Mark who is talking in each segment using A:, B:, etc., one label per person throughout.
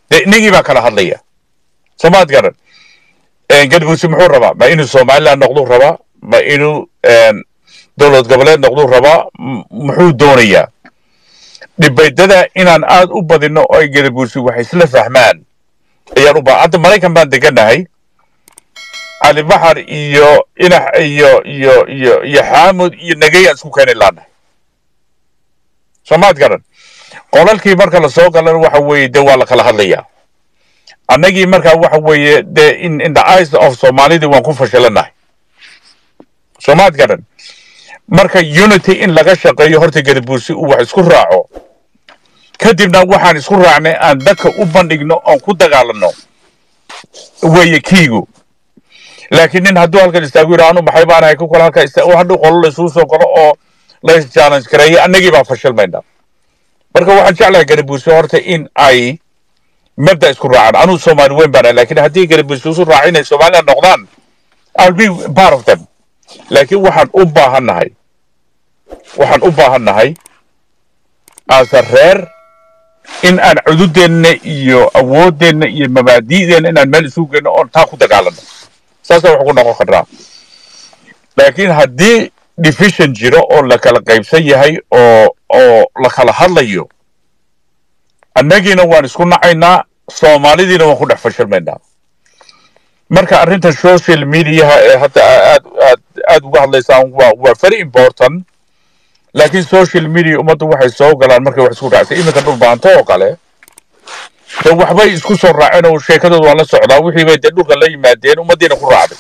A: dee inagii baa kala hadlaya soomaad garan gadabuursi muxuu rabaa ma inuu somaliland noqduu rabaa ma inuu dowlad goboleed noqduu rabaa muxuu doonayaa dhibaydada inaan aad u badino oo ay gadabuursi wax isla fahmaan ayaan u baa hadda maraykan baan deganahay cali baxar iyo inax iyo iyo iyo iyo xaamud iyo nagayaan isku keeni laanahay soomaad garan qolalkii marka la soo galana waxa weeye dee waa la kala hadlayaa annagii markaa waxa weeye dee in in the eyes of soomaalidii waan ku fashilanahay soomaad garan marka unity in laga shaqeeyo horta gadabuursi uu wax isku raaco kadibna waxaan isku raacnay aan dadka u bandhigno oon ku dagaalano weeye kiigu laakiin nin hadduu halkan istaagu yidhaa anu maxay baanahay ku kale halka istaa hadhow qolo laisugu soo galo oo la challenge gareeyo annagii baa fashilmayna marka waxaan jeclahay gadabuursi horta in ay mabda isku raacaan anuu soomaali weyn baana laakiin haddii gadabuursi isu raaca inay somaliland noqdaan i'll be part of them laakiin waxaan u baahannahay waxaan u baahannahay asa reer in aan cududeenna iyo awooddeenna iyo mabaadi'deenna inaan meel isugu geyno oon taa ku dagaalano saasaa wax ugu noqon karnaa laakiin haddii division jiro oo la kala qaybsan yahay oo oo la kala hadlayo annagiina waan isku nacaynaa soomaalidiina waan ku dhex fashilmaynaa marka arrinta social mediaha ee hadda aad aad aad uga hadlaysaan waa waa very important laakiin social media ummaddu waxay soo galaan markay wax isku raacsan iminka dhulbaanto oo kale dee waxbay isku soo raaceen oo sheekadooda waan la socdaa wixii bay dee dhulka la yimaadeen ummaddiina ku raacday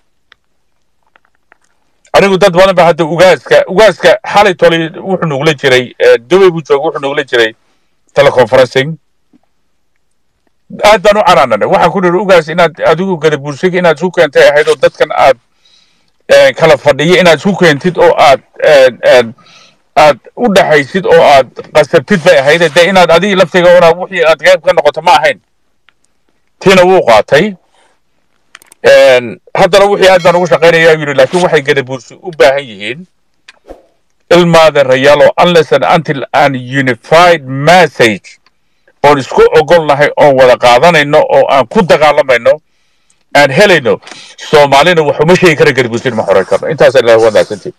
A: anigu dad badan ba hadda ugaaska ugaaska xalay tolay wuxuu nugula jiray dubay buu jooga wuxuu nugula jiray teleconferencing aad baan u canaananay waxaan ku niri ugaas inaad adigu gadabuursiga inaad isku keentay ahayd oo dadkan aad kala fadhiya inaad isku keentid oo aad aad u dhaxaysid oo aad qasabtid bay ahayd dee inaad adigii laftiga una wixii aad qayb ka noqoto ma ahayn tiina wuu qaatay haddana wixii aad baan ugu shaqaynaya yidhi laakiin waxay gadabuursi u baahan yihiin ilmaada rayaalo unless and until an unified message oon isku ogolnahay oon wada qaadanayno oo aan ku dagaalamayno aan helayno soomaalina wax uma sheegi kara gadabuursin ma xoran karno intaas ilaah wanaagsantii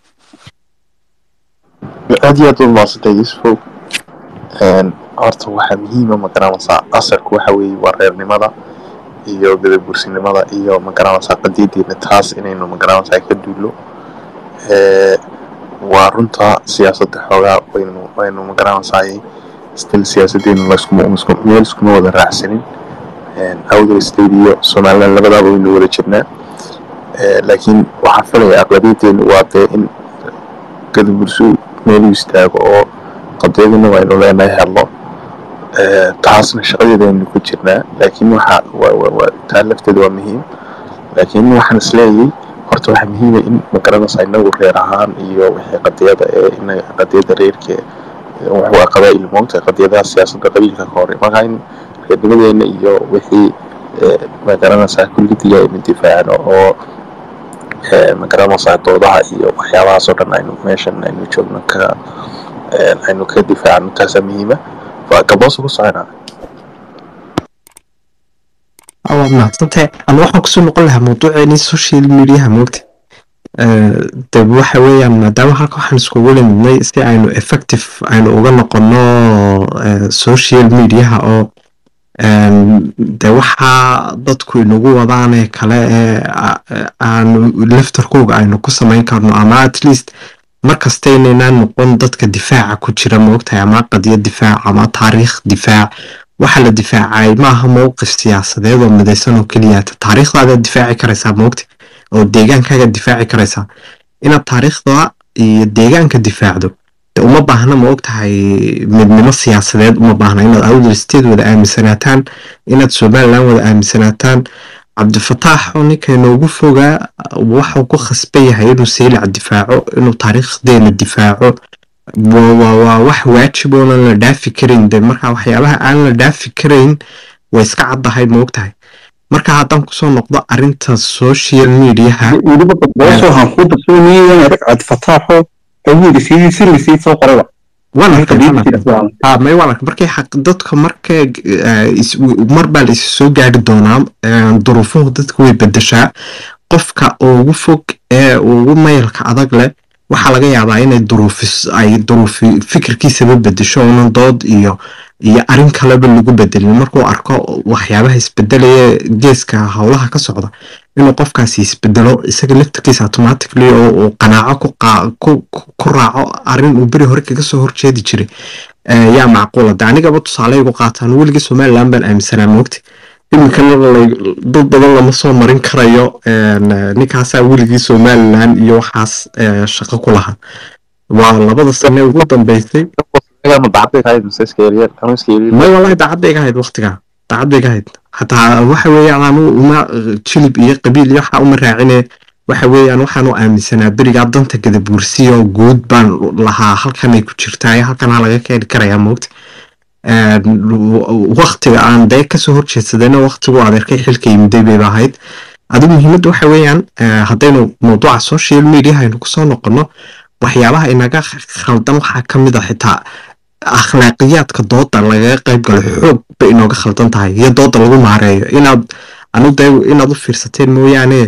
B: aad iyo aad u maasantay yusufow horta waxaa muhiima magaranaysaa asalku waxa weeye waa reernimada iyo gadabuursinimada iyo magaranaysaa qadiyadeena taas inaynu magaranaysaa ka duulo waa runta siyaasadda xoogaa waynu waynu magaranaysaa still siyaasadeenu meel iskuma wada raacsanin awdal state iyo somaliland labadaaba waynu wada jirnaa laakiin waxaa filaya aqlabiyadeenu waa dee in gadabursu meelu istaago oo qadiyadina waynu leenahay hadlo taasna shaqadeeda aynu ku jirnaa laakiin waxa taa lafteeda waa muhiim laakiin waxaan isleeyay horta waxaa muhiima in magaranaysaa inagu reer ahaan iyo wixii qadiyada ee in qadiyada reerka waa qabaa'il moogta qadiyadaha siyaasadda qabiilka ka hore marka in reernimadeena iyo wixii magaranaysaa kullidiga aynu difaacno oo magaranaysaa doodaha iyo waxyaabahaasoo dhan aynu meeshan aynu joogno ka aynu ka difaacno taasaa muhiima gaboosa ku soconaa
C: waad mahadsantahay ana waxaan kusoo noqon lahaa mawduuceeni social mediaha moogta de waxa weeyaan maadaama halka waxaan iskugu limidnay si aynu effective aynu uga noqono social mediaha oo de waxaa dadku inagu wadaanee kale ee aanu laftarkooga aynu ku samayn karno ama at least markasta inaynaan noqon dadka difaaca ku jira moogtahay ama qadiya difaac ama taariikh difaac waxa la difaacay maaha mowqif siyaasadeed oo midaysan oo keliyaata taariikhdaadaad difaaci karaysaa moogta oo deegaankaaga difaaci karaysaa inaad taariikhda iyo deegaanka difaacdo uma baahna ma og tahay midnimo siyaasadeed uma baahna inaad awdal state wada aaminsanaataan inaad somaliland wada aaminsanaataan cabdifataax oo ninka inoogu fogaa waxuu ku khasban yahay inuu seylac difaaco inuu taariikhdeena difaaco waa wax waajib oonan la dhaafi karayn de marka waxyaabaha aan la dhaafi karayn way iska caddahay ma og tahay marka haddaan kusoo noqdo arinta social mediaha
D: weliba gabdhoosoo han ku darsoonayaan rag cabdifataaxo awooda sidii si lasii soo qorayba
C: waan arkay waan arkay ha may waan arkay markay xaq dadka marka mar baa la is soo gaari doonaa duruufuhu dadka way bedeshaa qofka ugu fog ee ugu mayalka adag leh waxaa laga yaabaa inay duruufis ay duruufi fikirkiisaba bedesho unan dood iyo iyo arrin kaleba lagu bedelin markuu arko waxyaabaha isbedelaya geeska howlaha ka socda inuu qofkaasi isbedelo isaga laftirkiisa automatically oo uu qanaaco ku raaco arrin uu beri hore kaga soo horjeedi jiray yaa macquula de anigaba tusaale igu qaataan weligii somaliland baan aaminsanaa moogta iminkana dad badan lama soo marin karayo ninkaasaa weligii somaliland iyo waxaas shaqo ku lahaa waa labada sane ugu dambeysay may wallahi daacadda iga hayd waktigaa daacadda iga hayd xataa waxa weeyaan anu uma jilib iyo qabiil iyo waxa uma raacine waxa weeyaan waxaan u aaminsanaa berigaa danta gadabuursiyo guud baan lahaa halkanay ku jirtaa halkanaa laga keeni karayaa moogta waktiga aan dee kasoo horjeedsadayna waktigu adeerkay xilka yimiday bayba ahayd adigu muhiimadda waxa weeyaan haddaynu mawduuca social media aynu kusoo noqono waxyaabaha inaga khaldan waxaa ka mid a xitaa akhlaaqiyaadka dooda lagaga qayb galo xoog bay inooga khaldan tahay iyo dooda lagu maareeyo inaad anu de inaad u fiirsateen mooyaane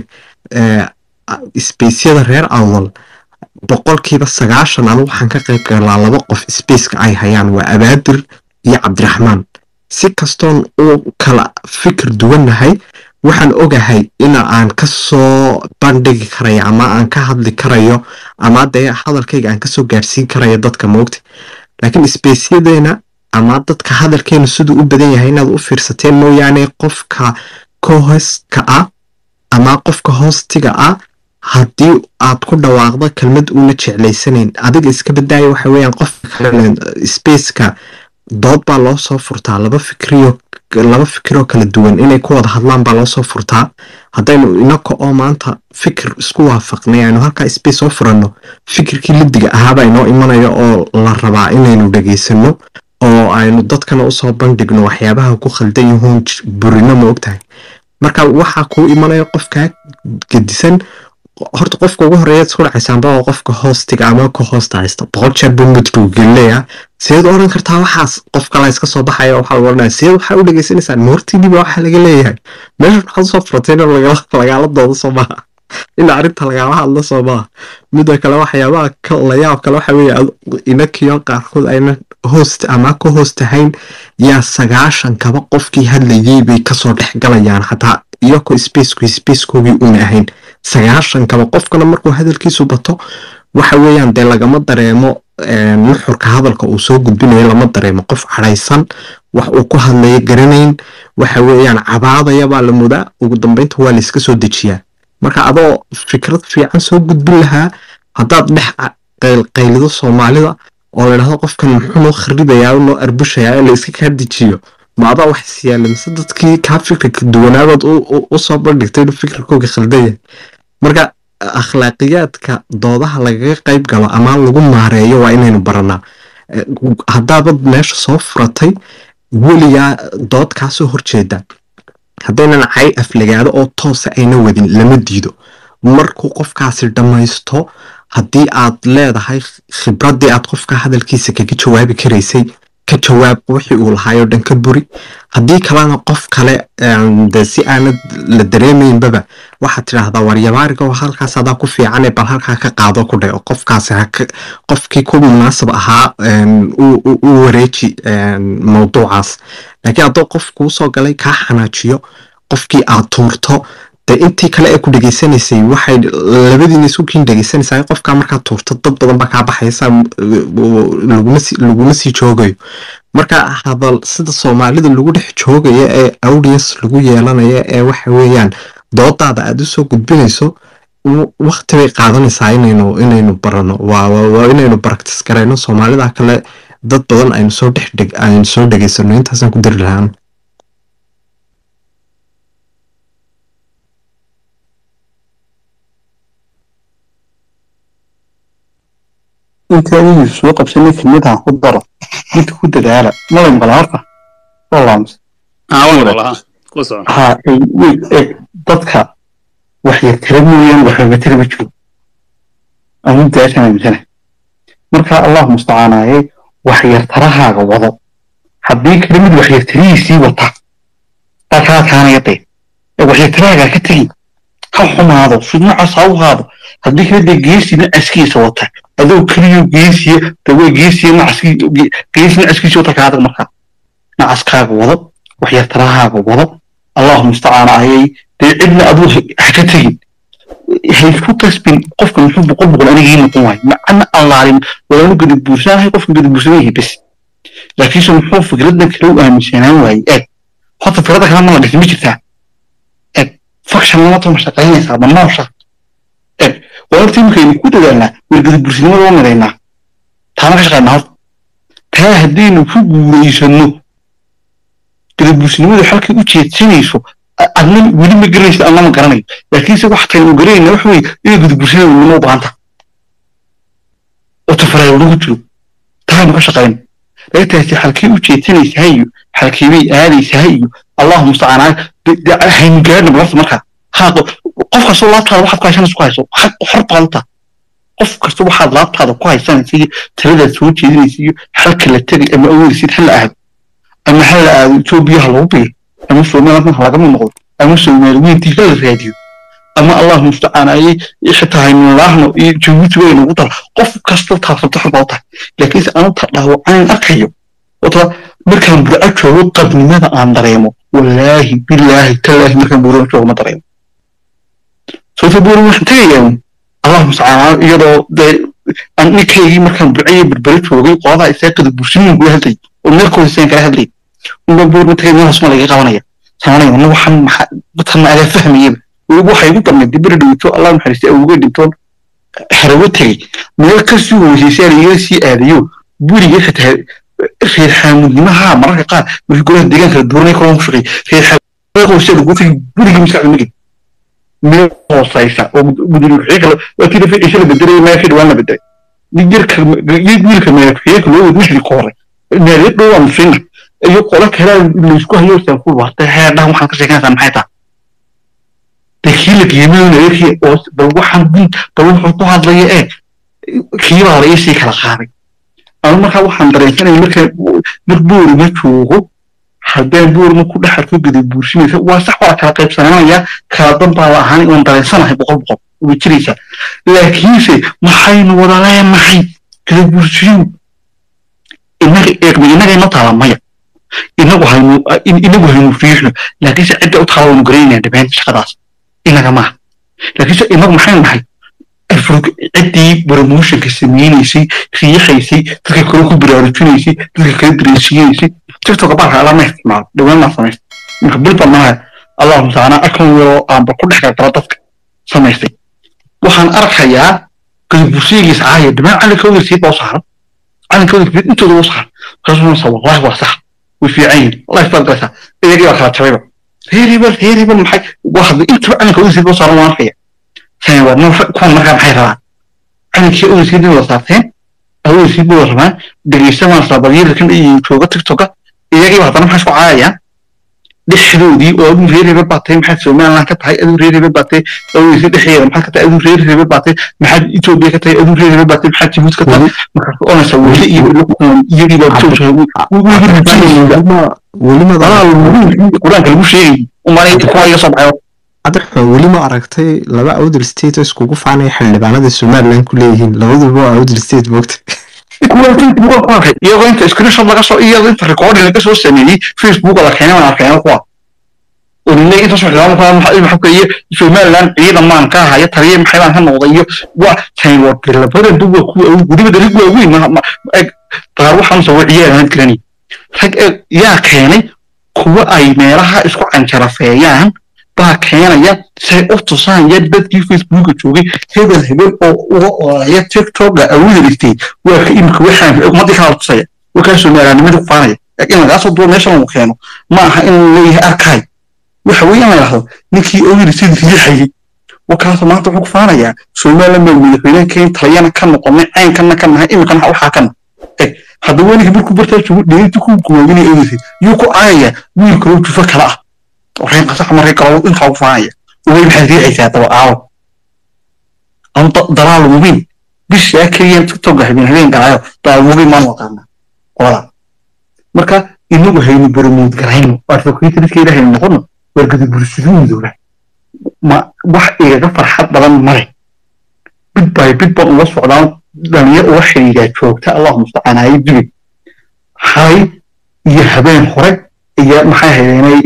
C: spaceyada reer awdal boqolkiiba sagaashan anu waxaan ka qayb galaa laba qof spaceka ay hayaan waa abaadir iyo cabdiraxmaan si kastoon u kala fikir duwannahay waxaan ogahay ina aan ka soo bandhigi karayo ama aan ka hadli karayo ama dee hadalkayga aan kasoo gaadhsiin karayo dadka moogta laakiin spacyadeena ama dadka hadalkeenu siduu u badan yahay inaad u fiirsateen mooyaane qofka kohoska ah ama qofka hoostiga ah haddii aad ku dhawaaqdo kelmad uuna jeclaysanayn adiga iska badaayo waxa weeyaan qofka kale spaceka dood baa loo soo furtaa laba fikriyo laba fikiroo kala duwan inay ku wada hadlaan baa loo soo furtaa haddaynu inaka oo maanta fikir isku waafaqnay aynu halkaa space soo furanno fikirkii lidiga ahaabaa inoo imanaya oo la rabaa inaynu dhegaysano oo aynu dadkana usoo bandhigno waxyaabaha ku khaldan yahuun burino ma ogtahay marka waxaa kuu imanaya qofkaa gedisan horta qofka ugu horeeya isku dhacaysaanba oo qofka hoostiga ama ka hoosta haysta boqol jeer buu mudbuu gelinayaa sideed oran kartaa waxaas qof kala iska soo baxaya waxaa lagu odhanaya sideed waxaa u dhegaysanaysaan moortiiniba waxaa laga leeyahay meesha waxaad usoo furateen oo lagaala doodo soo maaha in arrinta lagaala hadlo soo maaha midda kale waxyaabaha layaab kale waxa weeye inakiyo qaarkood ayna host ama ka hoostahayn yaa sagaashan kaba qofkii hadlayay bay kasoo dhex galayaan xataa iyako spaceku spacekoogii una ahayn sagaashan kaba qofkana markuu hadalkiisu bato waxa weeyaan dee lagama dareemo nuxurka hadalka uu soo gudbinayo lama dareemo qof cadhaysan wax uu ku hadlayo garanayn waxa weeyaan cabaadaya baa la mudaa ugu dambeynta waa layska soo dejiyaa marka adoo fikrad fiican soo gudbin lahaa haddaad dhex qaylido soomaalida oo ladhahdo qofkan muxuu noo kharibayaa noo arbushayaa in la iska kaa dejiyo ma adaa wax isyaala mise dadkii kaa fikirka duwanaadood usoo bandhigtay inuu fikirkooga khaldan yahay marka akhlaaqiyaadka doodaha lagaga qayb galo ama lagu maareeyo waa inaynu baranaa haddaabad meesha soo furatay weligaa dood kaasoo horjeeda haddaynan cay aflagaado oo toosa ayna wadin lama diido markuu qofkaasi dhammaysto haddii aad leedahay khibraddii aad qofka hadalkiisa kaga jawaabi karaysay ka jawaab wixii uu lahaayoo dhan ka buri haddii kalena qof kale de si aanad la dareemaynbaba waxaad tidhaahdaa waryabaariga oo halkaas adaa ku fiicane bal halkaa ka qaado ku dhe oo qofkaasi qofkii ku munaasab ahaa u wareeji mawduucaas laakiin hadduu qof kuu soo galay kaa xanaajiyo qofkii aad tuurto de intii kale ee ku dhegaysanaysay waxay labadiina isu kiin dhegaysanaysaa qofkaa markaa tuurto dad badan baa kaa baxaysa laguma sii joogayo marka hadal sida soomaalida lagu dhex joogaya ee audience lagu yeelanaya ee waxa weeyaan doodaada aad usoo gudbinayso wakti bay qaadanaysaa inaynu inaynu barano waa inaynu practice garayno soomaalida kale dad badan aynu soo dhex dheg aynu soo dhegaysano intaasaan ku dari lahaan
D: inta adigu soo qabsanay kelmadahan ku daro midka ku dadaala malay maqla horta walaamus ha dadka waxya tira mooyaan waxooga tira ma jiro anu daashan aaminsana marka allah mustacaanaaye waxyartarahaaga wado haddii kale mid waxyartarihiisii wata baa kaa kaanaya dee ee waxyartarahaagaa ka tegi ha xumaado fidnacaas ha u haado haddii kale dee geesi nacaskiisa wata adoo keliyo geesiya dawaa geesiya nacaski geesi nacaskiisa wata kaadag markaa nacaskaaga wado waxyartarahaaga wado allahu mustacaan ayay dee cidna aduu ha ka tegin haysku tasbin qofka muxuu boqol boqol anigii noqon waayo macna allaalin walaanu gadi buursanahay qofka gadi buursadan yahay bes laakiinse muxuu fikradan kale u aaminsanaan waayey eeg horta fikrada kale mala dhisi ma jirtaa eeg fakshan lamata ma shaqaynaysaa ma noosha eeg waa horta iminkaynu ku dadaalnaa wargadi buursinimada waa midaynaa taana ka shaqaynaa horta taa haddaynu ku guulaysano gadi buursinimadu xalkay u jeedsanayso adna weli ma garanaysa adna ma garanayo laakiinse wax kale uu garanayna waxa weye inay gudubulshada nimo u baahanta oo tafareer lagu jiro taaynu ka shaqayno lagtaasi halkii u jeedsanaysaa iyo halkii bay aadaysaa iyo allahu mustacaan haynu gaadhna balafta markaa haa qof kastoo laabtaada waxaad ku haysanaysa ku hayso xor baad u taha qof kasta waxaad laabtaada ku haysanaysa iyo taladaad soo jeedinaysa iyo xalka la tegay ama awoodaysid hal la aado ama hal la aado etoobiyaha lagu biyo ama somaliland ha lagama noqdo ama soomaali weyntii hala raadiyo ama allahu mustacaan ayay xitaa haynulaahno iyo jabuuti way nagu dara qof kasta taasabta xor baa u tahay laakiinse anuta dhaawacayn arkayo wata markaan burco joogo qabnimada aan dareemo wallaahi bilaahi tallaahi markaan buurama joogo ma dareemo sababta buurama waxaan tegayaa allahu mustacaan iyadoo dee ninkaygii markaan burcayo berbere joogay qoladaa isaaqada buursiniin kula hadlay oo meelkooda saan kala hadlay unbaa buurma tagay meel hoosma laga qabanaya samanaya wana waxaan maxaa tanna adaa fahmayaba weliba waxay igu darnay dibiri dhowto allah naxariistay awogay dhintoon harawo tegey meel kasii hooseysaa laiga sii aadayo buriga xitaa reer xaamudnimaha mararka qaar wixii golaha deegaanka la dooranay kolon ku shaqeey reer xaamudnimaha hoosea lagu tegay burigii maskaxda magid meel hooseysa oo guduri wixii kale waa tii dafi cisho la bedelay meeshii dhawaan la bedelay jirka wiilka meelkuxiyeenka loo wad wixdii ka hore meelya dhow waa musina iyo qolo kale laysku hayo saan ku wartay heerdhahan waxaan ka sheekanaysaa maxay tahay kii la qiimeynaya kii oo bal waxaan din bal wuxuu ku hadlaya ee kii baa la iisii kala qaaday ama markaa waxaan dareensanaya marka mar boori ma joogo haddaan boori ma ku dhex arko gada buursinaysa waa sax waa kala qaybsananaya kala dan baa la ahaan waan dareensanahay boqol boqol way jiraysaa laakiinse maxaynu wada leenahay gada buursiyu inaga eegma inagayna taala maya inagu haynu inagu haynu fiixno laakiinse cidda u taala waynu garaynaya dhammaan shaqadaas inaga maaha laakiinse inagu maxaynu nahay ciddii promotionka sameynaysay riixaysay dadka kale ku baraarujinaysay dadka kale dareensiinaysay tiktoka baalka alaa ma isticmaalo dhawaan maa samaysta marka bilba maaha allahu mustacana akan yaroo aanba ku dhex galgala dadka samaystay waxaan arkayaa gadabursiyigiis caaya dhamaan calinkooda sii baa u saaran calinkooda intooda u saaran markaasuu wallahi waa sax way fiican yihin wallahi baad galaysaa iyagii baa kala jabayba reer hebel reer hebel maxay waa hadda intaba calanka owsiid boo saaran waan arkaya tani waa noo kuwan markaa maxay rabaan calankii owsiid in wada saarteen owsiid buu rabaan dhegeysta waan saabaryelkan iyo jooga tiktoka iyagii baa haddana maxay isku caayayaan dhexdoodii oo aduu reer hebel baa tahay maxaad somaliland ka tahay aduu reer hebel baa tahay owsiid dhexdeeda maxaad ka tahay aduu reer hebel baa tahay maxaad etoobiya ka tahay aduu reer hebel baa tahay maxaad jibuuti ka tahay markaas onaysa weli iyo iyagii baa qur-aanka lagu sheegay umaanayta kuwa iga soo baxay
C: cabdiraxmaan weli ma aragtay laba awdal state oo iskugu faanaya xildhibaanada somaliland ku leeyihiin labaduba waa awdal state moogta
D: iyagoo inta screenshot laga soo iyagoo inta recording laga soo sameeyey facebook la keenay waan arkayna kuwa olinay inta soo xidhaan kuwa maxaa maxaa ka iyo somaliland ciidan maan ka haya taliye maxay baan ka noqday iyo waa tan waa labada duwa kuwa guriga darig waa weyn ma qaar waxaan soo ciyaaraan karani rag yaa keenay kuwa ay meelaha isku canjarafeeyaan baa keenaya say u tusaan ya dadkii facebooka joogay hebel hebel oo uga oraya tiktoka awoodiristay waa ka imika waxaan ummadii kala tusaya wakaa soomaaliyanimadii ku faanaya in lagaasoo duwa meeshan lagu keeno ma aha inuu leeyahay arkay waxa weeye in la yidhahdo ninkii awoodiristay riixayay wakaasoo maanta wuxuu ku faanayaa somaliland baa madaxweynaha keen taliyana ka noqonay caynkana ka nahay imikana waxaa kana hadda weligii markuu bartaa joogo dheerinta ku guwaabinaya awoodiristay yuu ku caayaya wiil kaloo jufo kale ah waxay qasax maray galo intaa ugu faanaya way maxaad riixaysaa daba aawo ama dalaal mubin bishaa keliya tiktok habeen habeen galaayo dalaal mubin maan waqaana qolada marka inagu haynu baramood garayno advocatoryska ilahaynu noqono wargada bulshadooda ma wax igaga farxad badan male bid by bid baan ula socdaan dhalinyar uga xidhiidhaa joogta allahu mustacaan haye dubay hay iyo habeen hore iyo maxay haydeenay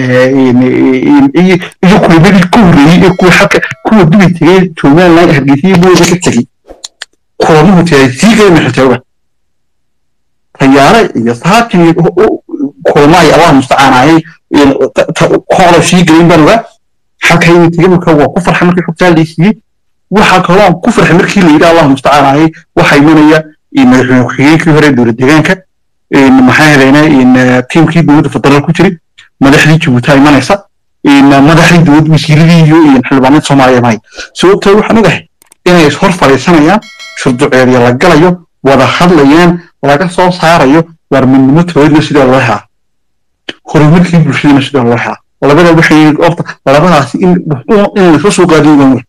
D: iyo kuwabadii ku horreeyey ee kuwa xalka kuwa dubay tegay joogaan laan hargeysiyo booda ka tegey kulamuhu tegay sii geena xitooga tayaare iyo saakin iyo kulamahay allah mustacaan hayay koola sii gelin baan ogaa xalka inay tegay marka waa ku farxay markii xogtaa laysiiyey waxaa kaloo aan ku farxay markii la yidhi allah mustacaan hayay waxaa imanaya madaxweyne ku-xigeenkii hore dowlad deegaanka maxaa helayna tiimkii dowladda federaal ku jiray madaxdii jabuuti imanaysa madaxdii dowlad wasiiradii iyo xildhibaanada soomaaliya imanaya sababtoo waxaan ogahay inay ishor fadhiisanayaan shurduceediya la galayo wada hadlayaan laga soo saarayo waar midnimo tooyadna sidee loo helaa horumarkii bulshadana sidee loo helaa labada waxay ofta labadaasi in in laisla soo qaadiyo waan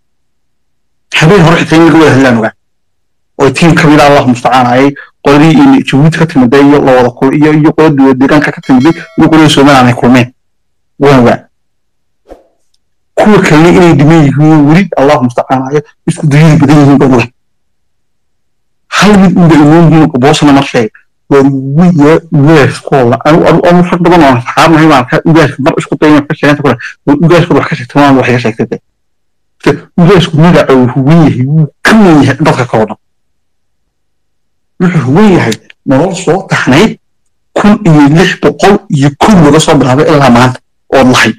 D: habeen hore xitaa in laga wada hadlaan ogaa oo tiim ka mid ah allah mustacaan ayay qoladii jabuuti ka timiday iyo lawada kul iyo iyo qola dowlad deegaanka ka timiday iyo qolada somaliland ay kulmeen waan ogaa kuwa kalena inay dhiman yihiin weli allah mustacaan ayo isku dayada badan yihiin baan ogaa hal mid unba inoo muhiim boosana mar sheeg waa ugaaskooda anu rag badan oo saxaabnahay baan ka ugaaska mar isku dayna ka sheeganta kule ugaaskooda wax ka sheegta waan wax iga sheegtay ugaasku magaca uu huwan yahay wuu ka wen yahay dadka ka wadhan wuxuu huwan yahay nolol soo taxnayd kun iyo lix boqol iyo kun laga soo bilaabay ilaa maanta ood lahay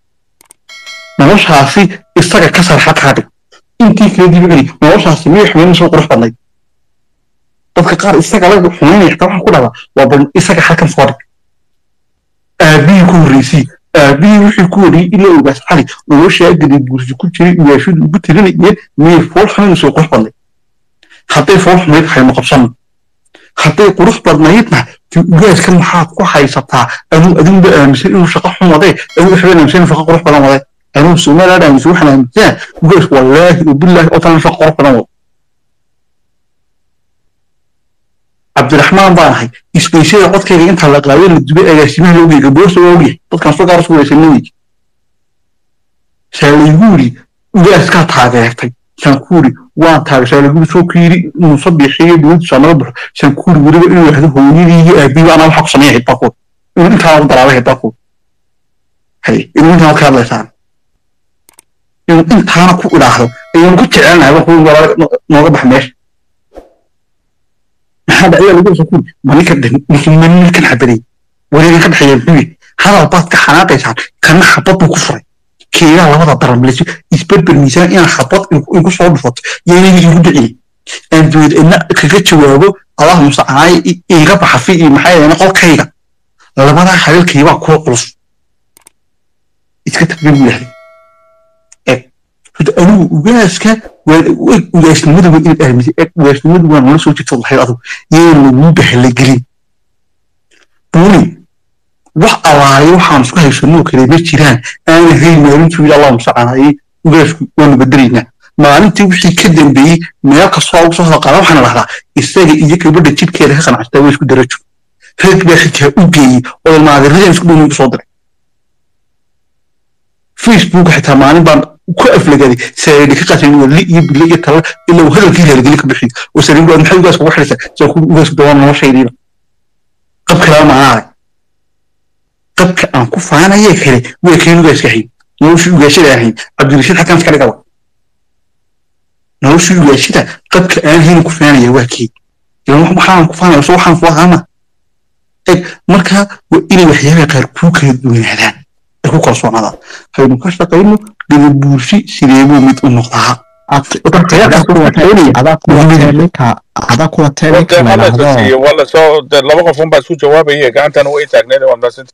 D: noloshaasi isaga ka sarxad kaa dhig intii kala dibageli noloshaasi miyay xumayn soo qurux badnayd dadka qaar isaga laga xumaynaya xitaa waxaan ku dhahdaa waa bal isaga halkan soo dhig aabihii ku horreysii aabihii wixii ku horreeyey ilaa ogaas cali noloshaa gadi gursi ku jiray ugaashadu ugu tirinayeen miyay fool xumayn soo qurux badnayd hadday fool xumayd haynu qabsano hadday qurux badnaydna ugaaska maxaad ku haysataa anuu adinba aaminsan inuu shaqo xun wadee anuu waxbaan aaminsan inuu shaqo qurux badan wadee anuu somaliland aaminsan waxaan aaminsanaa ugaasku wallaahi wabilaahi oo talan shaqo qurux badan wado cabdiraxmaan baan ahay isbeysyada codkayga intaa la qaaday la dubay agaasimaha loo geeyay gaboorsa waa ogyahay dadkan soo gaar isku waysanna wey saa laygu yidhi ugaaskaa taageertay saan ku yidhi waan taagay saa laygu soo ku yidhi muuse bixiyo dowladdu saa naga baxo saan ku yidhi weliba inuu yahdo hooyadii iyo aabiiba anaa waxaa ku sameeya hidbaakood inuu intaa u dalaabay hidbaakood hay inuu intaa ka hadlaysaan inuu intaana ku idhaahdo ayaan ku jecelnahay wax nooga bax meesha maxaa dhacaya lagu soo kuri maninka ninkan xabaday wareega ka dhexeeya muxuu hadal baad ka xanaaqaysaan kana xabad buu ku furay keegaa labada daran leso isberber miisaan inaan xabad igu soo dhufato yaynay igu dhicin aan dowlad idna kaga jawaabo allah mustacanaay iga baxafi iyo maxaa yeelay qolkayga labadaa hadalkaybaa kuwa culus iska tagbe buu yahay anigu ugaaska ugaasnimada waa inaad aaminsan ugaasnimadu waa nala soo jirta lahayd adigu yaan laguu bahla gelin buuni wax alaayo waxaan isku haysanoo kale ma jiraan aan ahayn maalintuu yidhi allah mustacanaayey ugaasku waanu bedelaynaa maalintii wixii ka dambeeyey meel kastoo ugu soo qaada waxaan dhahdaa isaga iyo gabadha jidhkeeda ka qanacsataa waa isku darajo rag baa xitaa u geeyey oo ilmaadiradan isku dhow igu soo diray facebook xitaa maalin baan ku aflagaday saayidhi ka qasin wadli iyo bille iyo tala ilaa uu hadalkii hergeli ka bixiyo oo sariin baad maxay ugaas ugu xidhaysaa saa ku ugaasku dawaan noloshaydiiba qab kalaa ma arag qabka aan ku faanayee kale waa keen ugaaska ahayn noloshii ugaashada ahayn cabdirashiid xakan iska dhigaba noloshii ugaashada qabka aan ahayn ku faanaya waa keen ilan waxaan ku faanaya so waxaan ku ahaana eg marka waa inay waxyaabaha qaar kuu kala duwanaadaan ay ku kalsoonaadaan haynu ka shaqayno gadabuursi sideebuu mid u noqdaa
C: adaa kuwa teelinka la yidhaahdo
A: waa lasoo laba qof unbaa isku jawaabaya gacantan way taagneed waa mahadsan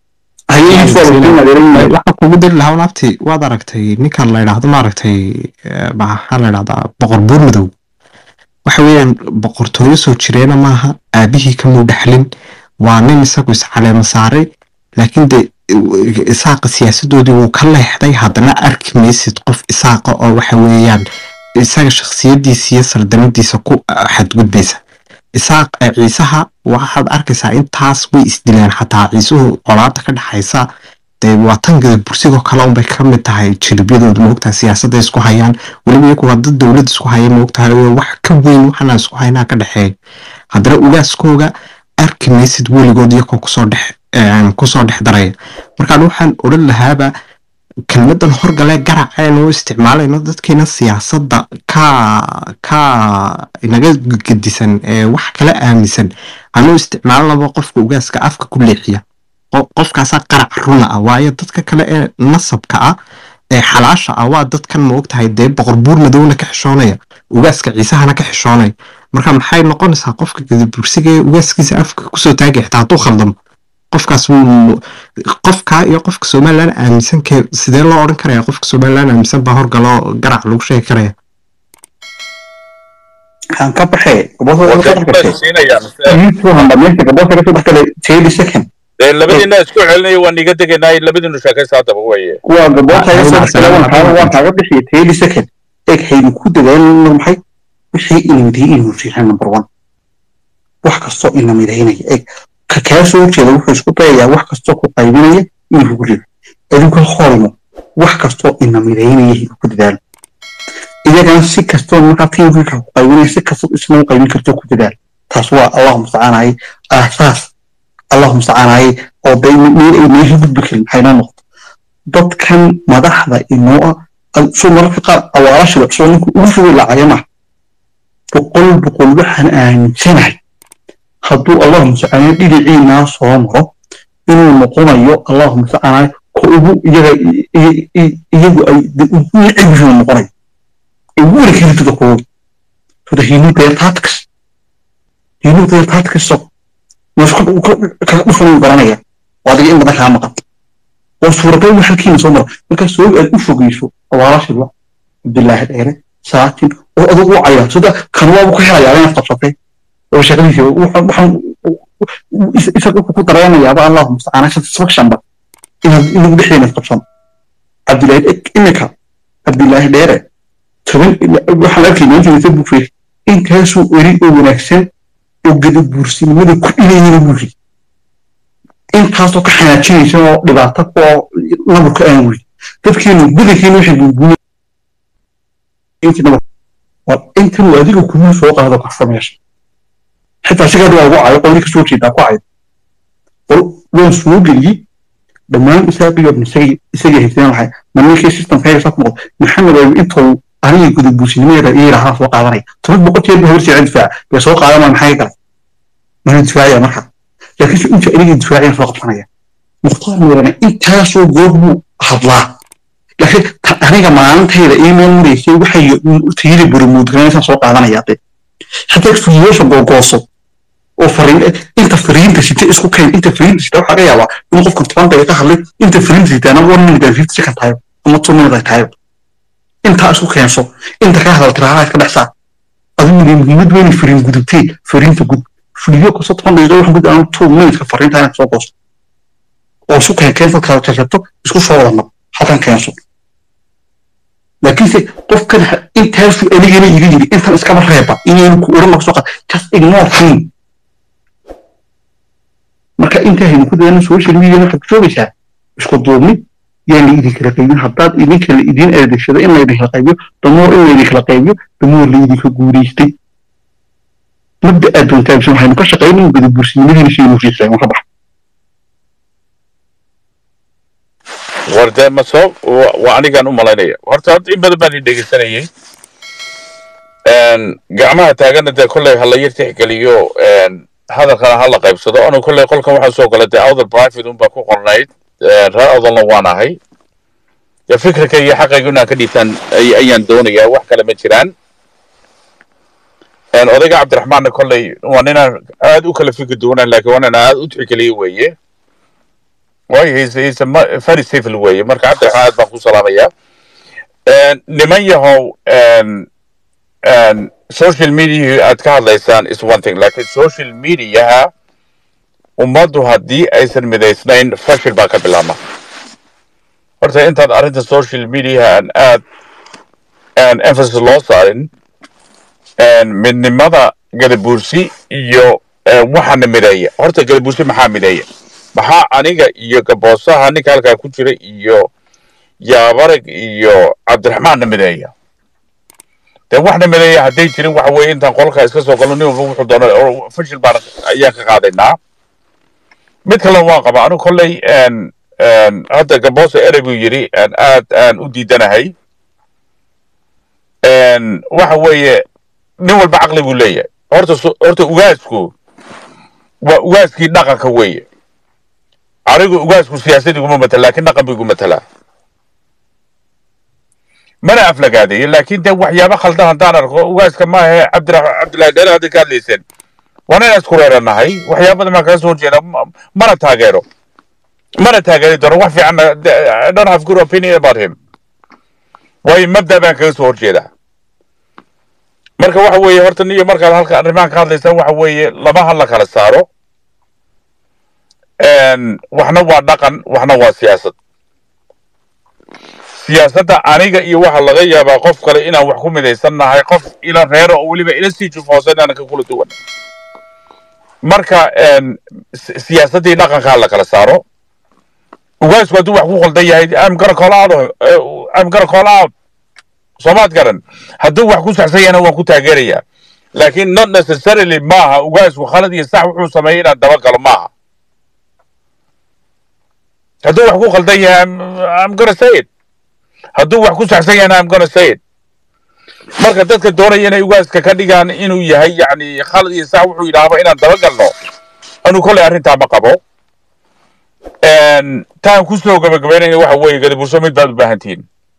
C: waxaa kugu diri lahaa naabti waad aragtay ninkan la yidhaahdo maaragtay maxaa la yidhahdaa boqor buur madow waxa weeyaan boqortooyo soo jireena maaha aabihii kamuu dhexlin waa nin isagu iscaleema saaray laakiin de isaaqa siyaasadoodii wuu ka leexday haddana arki maysid qof isaaqa oo waxa weeyaan isaga shakhsiyadiisa iyo sardanadiisa ku xadgudbaysa isaaq ee ciisaha waxaad arkaysaa intaas way isdileen xataa ciisuhu colaada ka dhexaysa dee waa tangada bursigoo kale unbay ka mid tahay jiribyadooda moogtahay siyaasadda isku hayaan weliba iyagu waa dad dowlad isku haya moogtahay oo wax ka weyn waxana isku haynaa ka dhexeeya haddana ugaaskooga arki maysid weligood iyakoo kusoo dhex kusoo dhex daraya markaan waxaan odhan lahaaba kelmadan horgale garaceen u isticmaalayno dadkeena siyaasadda ka ka inaga gedisan ee wax kala aaminsan anuu isticmaalanaba qofka ugaaska afka ku leexiya qofkaasaa qarac runa ah waayo dadka kale ee nasabka ah ee xalaasha ah waa dadkan maogtahay dee boqor buur madowna ka xishoonaya ugaaska ciisahana ka xishoonaya marka maxay noqonaysaa qofka gadabursiga ee ugaaskiisa afka kusoo taagay xitaa hadduu khaldamo qofkaas qofkaa iyo qofka somalilan aaminsan kee sidee loo odhan karaya qofka somalilan aaminsan baa horgaloo garac lagu sheegi karaya
D: aan ka baxee gabootagasodhexgale
A: dee labadiina isku celinaya waan iga degaynaa labadiinu sheekaysa haddaba weye
D: waa gabootagasodhexgale waan kaaga bixiya teli second eeg haynu ku dadaalno maxay wixii inamidayay inuu riixaan number one wax kastoo inamidaynaya eeg ka kaa soo jeeda wuxuu isku dayayaa wax kastoo ku qaybinaya inuu kugu rido adinku hormo wax kastoo inamidaynaya inuu ku dadaalo iyagana si kastoo markaa tiimka ku qaybinaya si kastoo isna u qaybin karto ku dadaal taas waa allahu mustacaanaye aasaas allahu mustacaanaye oo day meel ay meesha gudbi karin maxay noo noqoto dadkan madaxda inoo ah soo mararka qaar awaalashiba soo ninku ugu fogay lacaya maaha boqol boqol waxaan aaminsanahay hadduu allahu mustacaanaye dhinaciinaa soo maro inuu noqonayo allahu mustacaanaye ko ugu iyaga iyagu ay ugu necebisuu noqonayo ugu weli karitida koogi so that he knew their tactics he knew their tactics so kaga dhufan garanaya waa adiga in badan kaa maqan oo suuragal wax halkiina soo mara markaa soo aad u fogeyso awaalashiba cabdillaahi dheere saatin oo adag u cayaa sida kan waabu ku helayaa inaad qabsatay oo shaqadiisa waxaan isaga ku dareenayaaba allahu mustacaana satisfactionba inaad inagu dhexdeena qabsan cabdillaahi imika cabdillaahi dheere toban waxaan arkaynaa intii facebook feer intaasuu eri oo wanaagsan oo gadabuursinimada ku dhilayana wuri intaasoo ka xanaajinaysa oo dhibaato oo nabarka aan wuri dadkeenu badankeenu waxay buubuunay intan uu adiga kumuu soo qaado kafa meesha xitaa sigaad waa ugu cayo qoldi ka soo jeedaa ku cayo waan soo geliyey dhammaan isaaqiyo isaga haysteen waxay maninkii systemka haysa ku noqdo maxamed ayuu intuu aniga gudabuusinimadeeda ii lahaa soo qaadanaya toban boqol jeer buu habar sii difaaca bee soo qaadanaya maxay kale mana difaacaya marka laakiinse inta aniga difaacayaan soo qabsanaya mukhtaar meerana intaasoo goob buu hadlaa laakiin aniga maalintayda iimayl maraysay waxay tayada burumuudganaysan soo qaadanaya de haddii fiyeesha googooso oo fariin inta fariinta sita isku keen inta fariinta sita waxaa laga yaabaa in qofkan toban daqiiqa hadlay inta fariinta sitaana one minute and fifty second tayo ama two minute ay tayo intaa isku keenso inta ka hadal tiraahada iska dhexsaa adigu muhiimad weyne fariin gudubtee fariinta gud fuliyo kasto toban daqiiqa wax gud aan two minute fariinta inaad soo goosto oo isku keen keensa kala jarjarto isku soo wada nab halkan keenso laakiinse qofkan intaasuu anigana iga yiri intan iskaba reeba inaynu ku oran soo qaad just ignore him marka inta haynu ku dadana social media waxaad ku joogaysaa isku duubni yaan la idin kala qaybin haddaad idinka la idin adeegsado in laydin kala qaybiyo damoor in laydin kala qaybiyo damoor la idinka guulaystay mabda aad doontaa bise waxaynu ka shaqaynin gadabursinimadiina sidaynu riisay marka bax
A: warde ma soo waa anigaan u malaynaya horta horta in badan baan i dhegeysanayay gacmaha taagana dee kolley ha la yar tixgeliyo hadalkana ha la qaybsado anu kolley qolkan waxaa soo gala dee awdal private unbaa ku qornayd reer awdalna waan ahay dee fikirka iyo xaqayga inaan ka dhiibtaan ayaan doonayaa wax kale ma jiraan odayga cabdiraxmaanna kolley waa ninaan aad u kala fikir duwanaan laakiin waa ninaan aad u tixgeliyo weeye waayo he's he's a very civil weeye marka cabdiraxmaan aad baan ku salaamayaa niman yahow social media aad ka hadlaysaan is one thing laakiin social mediaha ummaddu haddii aysan midaysnayn fashil baa ka bilaabma horta intaan arrinta social mediaha aan aad emphasis loo saarin midnimada gadabuursi iyo eh, waxaana mideeya horta gadabuursi maxaa mideeya maxaa aniga iyo gaboosaha ninka halkaa ku jira iyo yaabarag iyo cabdiraxmaanna mideeya dee waxna mideeya hadday jirin waxa weeye intaan qolka iska soo galno nin walba wuxuu doono oo fashil baan ayaan ka qaadaynaa mid kale waan qabaa anigu kolley een, een, hadda gaboosa erey buu yidhi een, aad aan u diidanahay een, waxa weeye nin walba caqli buu leeyahay horta su- horta ugaasku waa ugaaskii dhaqanka weeye anigu ugaasku siyaasad iguma matala laakiin dhaqan buu igu matalaa mana aflagaadeeyo laakiin dee waxyaabo khaldan haddaan arko ugaaska maahe cabdira cabdillahi dheere hadda ka hadlayseen waana inaan isku reeranahay waxyaabada maan kaga soo horjeeda ma- mana taageero mana taageeri doono wax fiican I don't have good opinion about him waayo mabda baan kaga soo horjeedaa marka waxa weeye horta niyo markaad halka arrimahan ka hadlaysaan waxa weeye lama hadla kala saaro Een, waxna waa dhaqan waxna waa siyaasad siyaasadda aniga iyo waxa laga yaabaa qof kale inaan wax ku midaysan nahay qof ila reero oo weliba ila sii jufoosan inaan ka kula duwan marka een, si- siyaasaddii dhaqankaa la kala saaro ugaasku hadduu wax ku qaldan yahay I'm gonna call out uh, I'm gonna call out soomaad garan hadduu wax ku saxsan yahana waan ku taageerayaa laakiin not necessarily maaha ugaasku khalad iyo sax wuxuu sameeyey inaan dabagalo maaha hadduu wax ku qaldan yahay I'm, I'm gonna say it hadduu wax ku saxsan yahana I'm gonna say it marka dadka doonaya inay ugaaska ka dhigaan inuu yahay yacni khalad iyo sax wuxuu yidhaahba inaan dabagalno anuu kolley arrintaa ma qabo Een, taan kusoo gabagabaynayna waxa weeye gadabuurso mid baad u baahan tihiin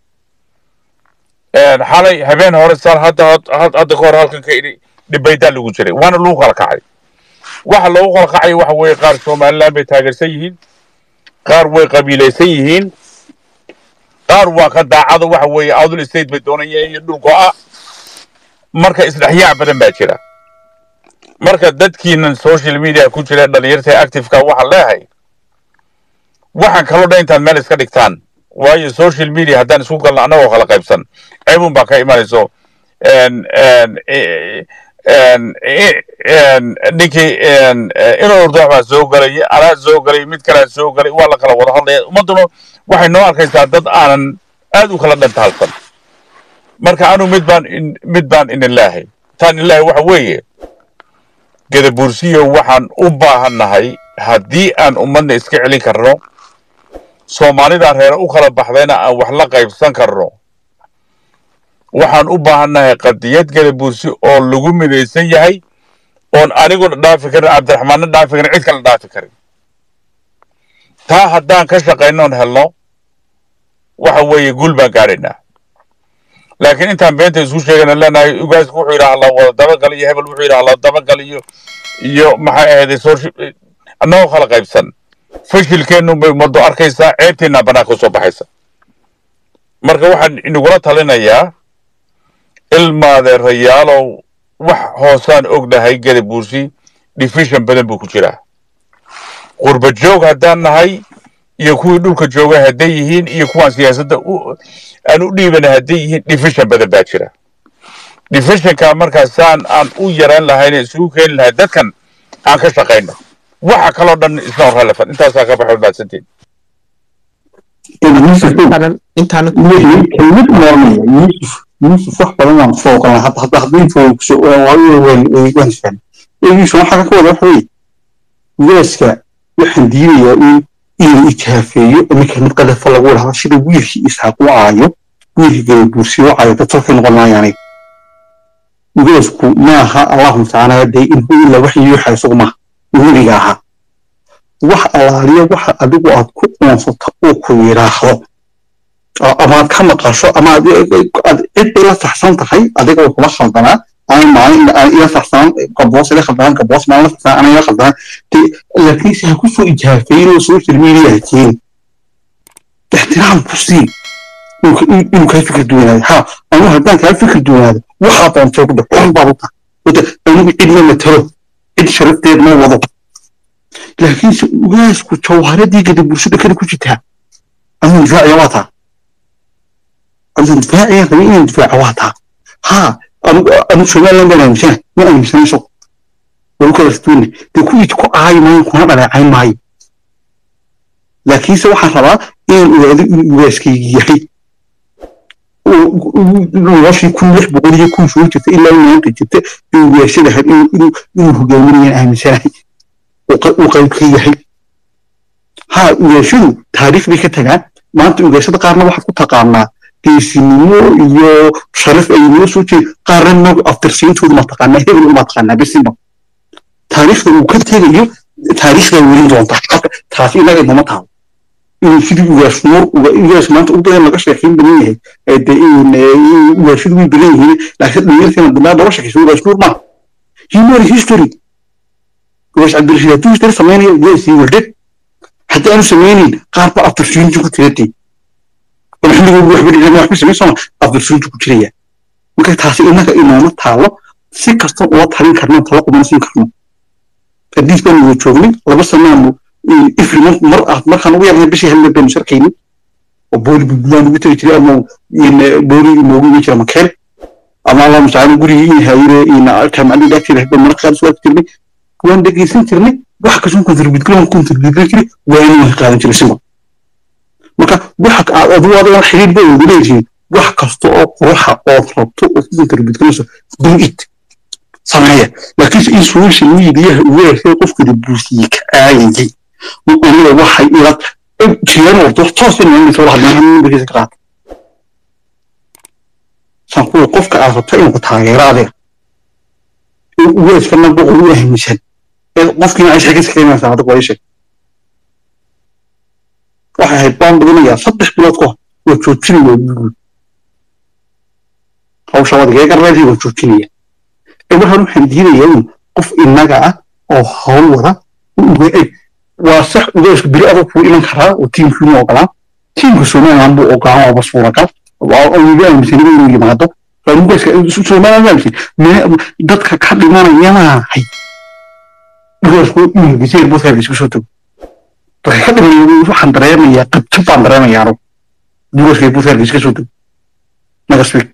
A: Een, xalay habeen hore saan hadda had- hadda ka hor halkan ka idhi dhibaydaa lagu jiray waana lagu kala kacay waxa loogu kala kacay waxa weeye qaar somaliland bay taageersan yihiin qaar way qabiilaysan yihiin qaar waa ka daacado waxa weeye outl state bay doonayeen iyo dhul go'a marka isdhexyaac badan baa jira marka dadkiinan social media ku jira dhalinyarta activeka waxaan leeyahay waxaan kaloo dhan intaad meel iska dhigtaan waayo social media haddaan isku galno annagoo kala qaybsan ceebun baa ka imanayso Een, een, e- een, e- een, ninkii een, eh, inuu urduux baa soo galay anaa soo galay mid kalea soo galay waa la kala wada hadlaya ummadduna waxay noo arkaysaa dad aanan aad u kala dhantaalsan marka anu mid baan in- mid baan inin leehay taan in leehay waxa weeye gadabuursiyo waxaan u baahannahay haddii aan ummadna iska celin karno soomaalida reere u kala baxdayna aan wax la qaybsan karno waxaan u baahannahay qadiyad gadabuursi oo lagu midaysan yahay oon aniguna dhaafi karin cabdiraxmaanna dhaafi karin cid kale dhaafi karin taa haddaan ka shaqaynoon helno waxa weeye guul baan gaadhaynaa laakiin intaan beenta isku sheegana leenahay ugaasku wuxuu yidhaha la wada dabagal iyo hebel wuxuu yidhaha la dabagal iyo iyo maxay ahayday social annagoo kala qaybsan fashilkeennu bay ummaddu arkaysaa ceebteennaa banaanka usoo baxaysa marka waxaan inagula talinayaa ilmaadeerayaalow wax hoosaan ognahay gadabuursi division badan buu ku jiraa qurba joog haddaan nahay iyo kuwii dhulka jooga hadday yihiin iyo kuwaan siyaasadda u- aan u dhiibana hadday yihiin division badan baa jira divisionka markaasaan aan u yaraan lahayn isugu keeni lahay dadkan aan ka shaqayno waxa kaloo dhan isna relevant intaasaa ka baxay mahadsantiin
C: intaanan intaanan
D: kelmad noormaya yuusuf yuusuf wax badan waan kusoo ogolan hadda hadda hadda info kusoo waan isfahmay yuusuf waxaa ka wada waxa weye ugaaska waxaan diidayaa in inuu ijhaafeeyo ama kelmad qadafa lagu dhahdo sida wiilkii isxaaq u caayo wiilkii gadabuursiyo u caayo dad salkay noqon maayaanay ugaasku maaha allahu tacaala dee in hu ila wax yuuxa isagu maaha weliga ahaa wax allaaliya waxa adigu aad ku qoonsato uu ku yidhaahdo oo amaad ka maqasho ama aad aad cid bay la saxsan tahay adiga way kula khaldanaa ama maalin aan ila saxsanaan gaboos ila khaldanaan gaboos maalin la saxsanaan ana ila khaldanaan dee laakiinse ha ku soo ijaafeyn oo social media ha keen ixtiraam ku sii inuu inuu kaa fikir duwanaado ha anu haddaan kaa fikir duwanaado waxaa doontay ku dhac xun baad u tahay wada anigu cid ma matalo cid sharafteed ma wado laakiinse ugaasku jawharadii gada bulshada kale ku jirtaa anuu difaaciya waa taa anuu difaaciya rabay inaan difaaca waa taa ha anu somaliland baan aaminsanahay ma aaminsanayso waa u kala duwanne dee kuwii ku aayi maayo kuna dhaleecayn maayo laakiinse waxaan rabaa inaan ogaado inuu ugaaskaygi yahay noloshii kun lix boqol iyo kun soo jirta ilaa maanta jirta ee ugaashada ahayd inuu hogaaminayaan aaminsanahay uu qayb ka yahay ha ugaashadu taariikh bay ka tagaan maanta ugaashada qaarna waxaad ku taqaanaa geesinimo iyo sharaf ay noo soo jeed qaarna nog aftirsiintoodu ma taqaanaa hebel uma taqaanaa bisinba taariikhda uu ka tegayo taariikhdaa welin doonta taasi inaga inama taalo inuu sidii ugaas nuur ugaas maanta u badan laga sheekeyn badan yahay ugaashadu way badan yihiin laakiin dhalinyarteena dambe laba sheekayso ugaas nuur maaha human history ugaas cabdirashiid hadduu history sameynaya ugaasii warde haddii aanu sameynayn qaar ba aftirsiintu ku tiratay xilligoogu waxba dhicin waxba samayn sooma aftirsiintu ku jiraya marka taasi inaga inooma taalo si kasta ula talin karno tala quban siin karno hadiis baanu wada joognay laba sanaanu ifri mar ah markaan ugu yarnay bishii helna baynu sharkaynin oo booli buntland ugu tegi jiray ama booli inoogu iman jira makeel ama allah mustacaan gurigii in hayire in jaamacadii dhaagteeda hadda mararka qaar soo jirnay waan dhegeysan jirnay wax kastoo kontribut waan kontribut jiray waana waan qaadan jiray sima marka waxa aad adigu adiga xiriir bay ugu leeyihiin wax kasta oo quruxa ood rabto oo ku kontribut garayso do it sameeya laakiinse in social mediaha ugu yeeshay qofkada buusiyey ka aayayay aniga waxay ila jiraan warto toos in aan soo hadlaan numberkiisa ka qaata san kuwa qofka aad rabto inuu ku taageero adiga ugeeskana boqol u ahmisan qofkiina ay sheekaysa keenaysaa adiga waa sheeg waxay ahayd baan badinayaa saddex bilood ka hor waa joojinaya guud hawsha wadiga garbeedii waa joojinaya waxaan waxaan diidayaa in qof innaga ah oo hawl wada waa sax ugaasku biri adag kuu iman karaa oo tiimkii ma ogolaan tiimka somaliland buu ogolaan waaba suuragal wiga aaminsanaba inuu yimaado somaliland aaminsan dadka ka dhimanayanahay ugaasku ingiseer buskaga isku soo tago waxay ka dhimanaya waxaan dareemayaa qabto baan dareemayaa anu ugaasku buskaga iska soo tago nagasbig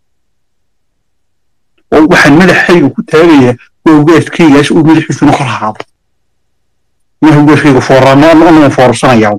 D: oo waxaan madaxayga ku taagayaa waa ugaaskaygaas uu madaxiisuna kor ahaado maha ugaaskayga foorano anaga foorarsanayaa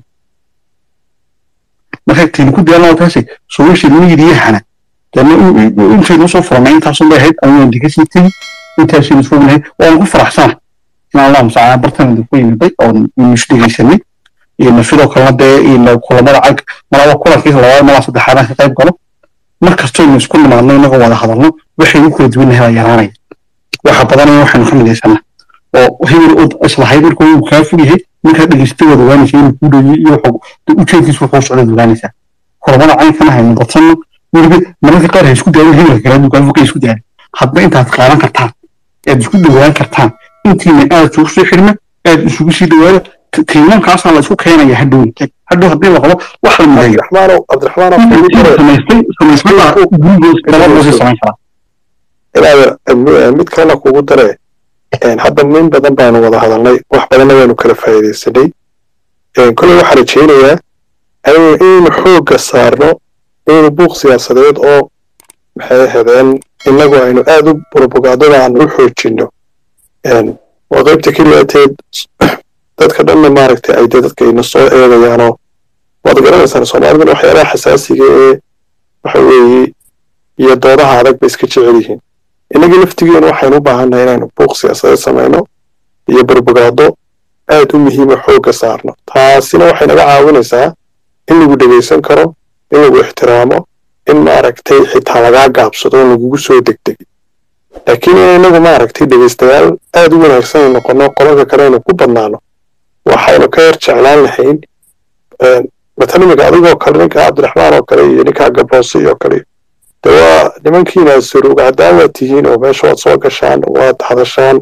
D: marka taynu ku daalnaa taasi social mediahana intaynu soo furnay intaasun bay ahayd ama waan diga sii tegi intaasaynu fognahay waan ku faraxsana in allah mustacaan bartan ku yimiday oon isu dhegaysanay sidoo kalena dee kulamada cag malaba kulankiisa labaad malaa saddexaadaan ka qayb galo mar kastaynu isku nimaadno inagoo wada hadalno waxaynu kala duwannahay baa yaraanaya waxa badanaya waxaynu ka midaysanaa oo hebel od islahayd markuu uu kaa fog yahay markaa dhegeysata waad ogaanaysa inuu kuu dhowiyo iyo ujeedkiisu wuxuu socdaad ogaanaysaa kulamada caynkana haynu badsanno weliba mararka qaar ha isku daalin hebelka kale aduu kaa foga isku daalin hadba intaad qaadan kartaan aad isku dhowaan kartaan intiina aad isugu soo xirma aad isugu sii dhawaada tiimankaasaa la isku keenaya hadhow hadhow haddii la qabo wax la mideeyo samaystay samaysmada gurigoos gabadhoosii samayn karaa
B: inaad mid kalena kugu dare hadda min badan baanu wada hadalnay wax badanna waanu kala faa'iidaysanay kolley waxaan rajaynayaa inaynu xoogga saarno inaynu buuq siyaasadeed oo maxay ahaydeen innagu aynu aad u propagandada aan u xoojinno waa qaybta keliyateed dadka dhanna maaragtay ay dee dadka ina soo eegayaanoo waad garanaysaan soomaaliduna waxyaalaha xasaasiga ee waxa weeye iyo doodaha adag bay iska jecel yihiin innagii laftigeenu waxaynu u baahannahay inaynu buuq siyaasadeed samayno iyo barbogaado aad u muhiima xoogga saarno taasina waxay naga caawinaysaa in lagu dhegaysan karo in lagu ixtiraamo in maaragtay xitaa lagaa gaabsado in lagugu soo degdegin laakiin in inagu maaragtay dhegaystayaal aad u wanaagsan ay noqono qolalka kale aynu ku badnaano waxaynu ka yar jeclaan lahayn matan iminka adigoo kale ninka cabdiraxmaan oo kale iyo ninkaa gabroose iyo kale de waa nimankiina suruug haddaan waad tihiin oo meesha waad soo gashaan waad hadashaan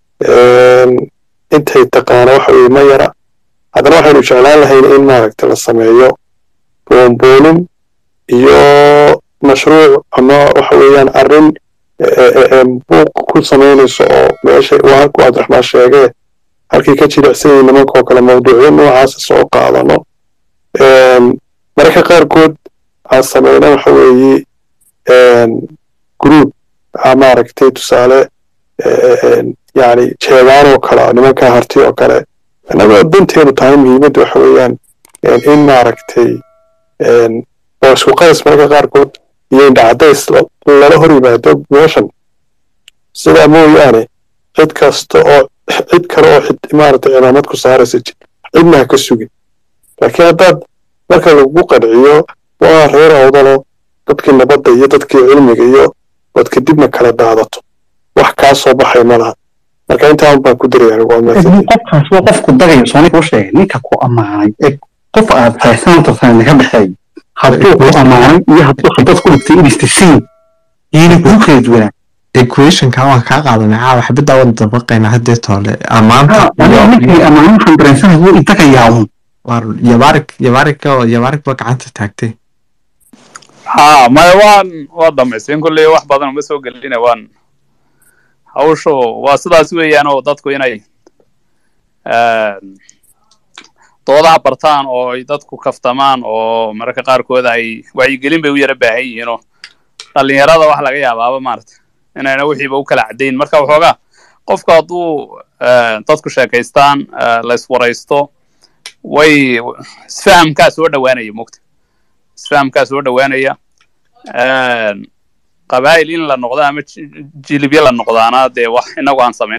B: intay taqaana waxa weye ma yara haddana waxaynu jeclaan lahayn in maaragta la sameeyo boonboonin iyo mashruuc ama waxa weeyaan arrin buuq ku samaynayso oo meesha waa halkuu cabdiraxmaan sheegee halkii ka jilicsan yihiin nimankoo kale mawduucyo noocaasa soo qaadano mararka qaarkood aan sameyna waxa weeye group maaragtay tusaale
E: yani jeedaan oo kale nimanka harti oo kale annaga danteenu tahay muhiimadda waxa weeyaan in maaragtay oo isku qadas mararka qaarkood iyo indhacadays lala hor yimaado meeshan sidaa mooyaane cid kasta oo cid kale oo maaragtay cimaamad ku saaraysa cidna ha ka sugin laakiin haddaad marka lagu qanciyo waa reer awdalo dadkii nabadda iyo dadkii cilmiga iyo ood kadibna kala daadato wax kaa soo baxay ma laha marka intaan baan ku daraya
D: qofkaas waa qofku dagayo soonika u sheegay ninka ku ammaanay ee qof aad haysananta sanadna ka dhexeeyo hadduu ku ammaanay iyo hadduu haddaad ku dhigtay inista siin yini kuu kala duwanaa
C: equationka waan kaa qaadanay caawa xabaddaa waan dabaqaynaa haddee toole ammaanta
D: ninkii ammaan waxaan dareensanahay wuu idagayaa un
C: waar yabaarig yabaarig oo yabaarig ba gacanta taagtay
F: ha maya waan waa dhamaysin kulley wax badan uma soo gelina waan hawshu waa sidaas weeyaan oo dadku inay doodaha bartaan oo ay dadku kaftamaan oo mararka qaarkood ay wacyigelin bay u yara baahan yihiin oo dhalinyarada wax laga yaabaaba maarata inayna wixiiba u kala caddayn marka waxoogaa qofku hadduu dadku sheekaystaan la iswaraysto way isfahamkaa soo dhowaanaya mogta isfahamkaa soo dhowaanaya qabaa'il in la noqdo ama jilibyo la noqdaana dee wax inagu aan samayn